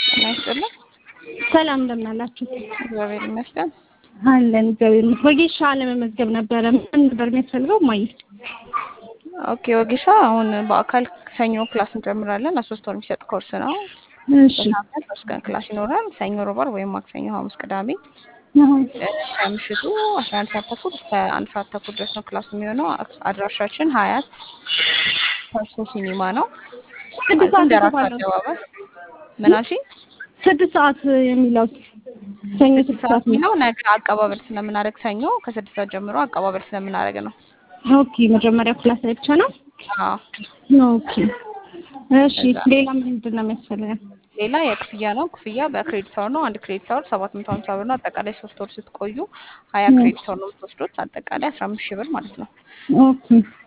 ጤና ይስጥልኝ። ሰላም እንደምን አላችሁ? እግዚአብሔር ይመስገን። አለን እግዚአብሔር ይመስገን። ወጌሻ ለመመዝገብ ነበረ። ምን ነበር የሚያስፈልገው? ማየ ኦኬ ወጌሻ አሁን በአካል ሰኞ ክላስ እንጀምራለን። ለሶስት ወር የሚሰጥ ኮርስ ነው። እሺ በሳምንት ሶስት ቀን ክላስ ይኖራል። ሰኞ፣ ሮብ፣ ዓርብ ወይም ማክሰኞ፣ ሐሙስ፣ ቅዳሜ አሁን ከምሽቱ አስራ አንድ ሰዓት ተኩል እስከ አንድ ሰዓት ተኩል ድረስ ነው ክላስ የሚሆነው። አድራሻችን ሀያት ፐርሶ ሲኒማ ነው። ስድስት ሰዓት ደራስ የተባለው አደባባይ ምን አልሽኝ? ስድስት ሰዓት የሚለው ሰኞ ስድስት ሰዓት ነው። የሚለው ነገ አቀባበል ስለምናደርግ ሰኞ ከስድስት ሰዓት ጀምሮ አቀባበል ስለምናደርግ ነው። ኦኬ መጀመሪያ ክላስ ላይ ብቻ ነው። አዎ ኦኬ እሺ። ሌላ ምንድን ነው የሚያስፈልገን? ሌላ የክፍያ ነው። ክፍያ በክሬዲት አወር ነው። አንድ ክሬዲት አወር ሰባት መቶ ሀምሳ ብር ነው። አጠቃላይ ሶስት ወር ስትቆዩ ሀያ ክሬዲት አወር ነው የምትወስዱት። አጠቃላይ አስራ አምስት ሺህ ብር ማለት ነው። ኦኬ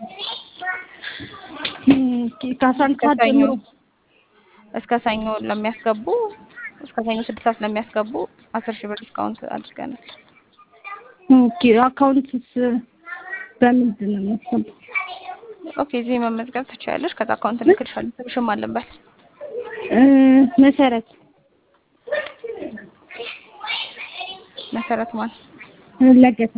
ኦኬ። ከአስራ አንድ ሰዓት ከሰኞ ጀምሮ እስከ ሰኞ ለሚያስገቡ እስከ ሰኞ ስድስት ሰዓት ለሚያስገቡ አስር ሺህ ብር ዲስካውንት አድርገናል። ኦኬ። አካውንትስ በምንድን ነው የሚያስገባው? ኦኬ እዚህ መመዝገብ ትችያለሽ። ከዛ አካውንት ልክልሻለሁ። ስምሽም አለበት እ መሰረት መሰረት ማን? ለገሰ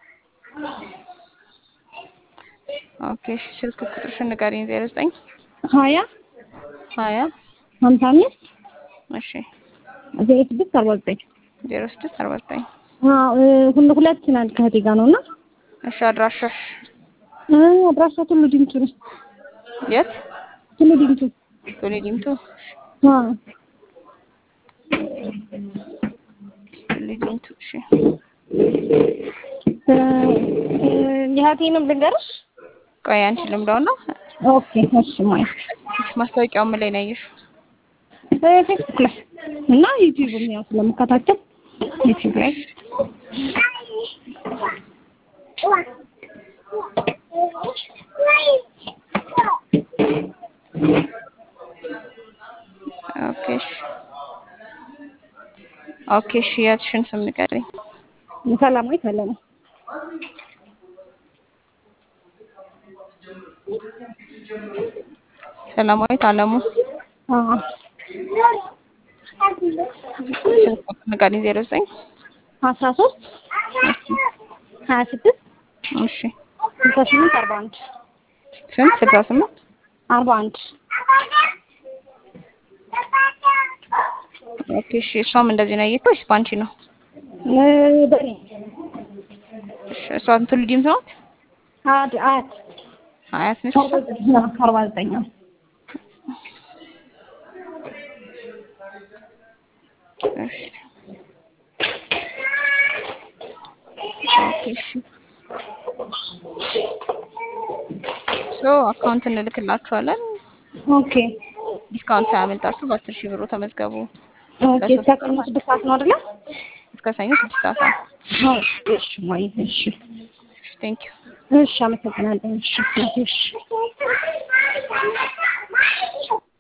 ኦኬ እሺ፣ ስልክ ቁጥርሽን ንገሪኝ። ዜሮ ዘጠኝ ሀያ ሀያ ሀምሳ አምስት እሺ ዜሮ ስድስት አርባ ዘጠኝ ዜሮ ስድስት አርባ ዘጠኝ ሁሉ ሁለት ናል ከእህቴ ጋር ነው እና እሺ አድራሻሽ እ አድራሻ ቱሉ ዲምቱ ነው። የት? ቱሉ ዲምቱ ቶሌ ዲምቱ አዎ ቶሌ ዲምቱ እሺ እ የእህቴንም ልንገርሽ። ቆይ አንቺ ልምዳው ነው ኦኬ እሺ ማለት ማስታወቂያው ምን ላይ ነው ያየሽው? ፌስቡክ ላይ እና ዩቲዩብም ያው ስለምከታተል ዩቲዩብ ላይ ኦኬ እሺ ኦኬ እሺ የትሽን ስም ንገሪኝ። ሰላማዊ ሰለሞን ሰላማዊት አለሙ አዎ ስልክ ቁጥር ንገሪኝ። ዜሮ ዘጠኝ አስራ ሶስት ሀያ ስድስት እሺ ስልሳ ስምንት አርባ አንድ ስንት ስልሳ ስምንት አርባ አንድ ኦኬ እሺ እሷም እንደዚህ ነው ያየችው ወይስ በአንቺ ነው? እ በኔ እሺ እሷ ቱሉ ዲምቱ ናት? አድ አት አያት ነች? አርባ ዘጠኝ አዎ፣ አርባ ዘጠኝ አዎ። እሺ ኦኬ እሺ ሶ አካውንት እንልክላችኋለን። ኦኬ ዲስካውንት ሳያመልጣችሁ በአስር ሺህ ብሩ ተመዝገቡ። ኦኬ። እስከ ቀኑ ስድስት ሰዓት ነው አይደለ? እስከ ሰኞ ስድስት ሰዓት ነው። አዎ። እሺ ማይ እሺ ቴንክ ዩ እሺ፣ አመሰግናለሁ። እሺ እሺ